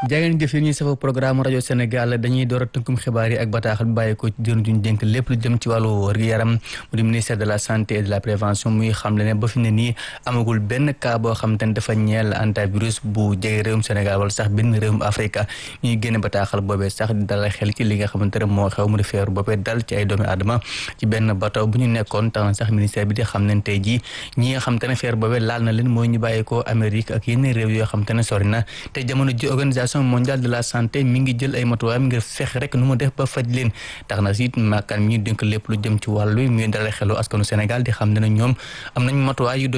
jaageen jëf yi ñuy safa programme rajo Sénégal dañuy door a tënkum xibaar yi ak bataaxal bi bàyyi ko ci jëriñ duñ dénk lépp lu jëm ci wàllu wér-gu-yaram mu di ministère de la santé et de la prévention muy xamle ne ba fi ne nii amagul benn cas boo xam te ne dafa ñeel antivirus bu jege réewum Sénégal wala sax benn réewum Afrique ñuy génne bataaxal boobee sax di dalal xel ci li nga xamante ne moo xew mu di feeru boobee dal ci ay doomi aadama ci benn bateau bu ñu nekkoon tax na sax ministère bi di xam ne tey jii ñi nga xam te ne feeru boobee laal na leen mooy ñu bàyyi ko Amérique ak yenn réew yoo xam te ne sori na te jamono ji organisation mondiale de la santé mi ngi jël ay matuwaayam ngir fexe rek nu mu def ba faj leen tax na si maakaan mi ñu dénk lépp lu jëm ci wàllu muy dalal xelu askanu Sénégal di xam ne ñoom am nañ matuwaay yu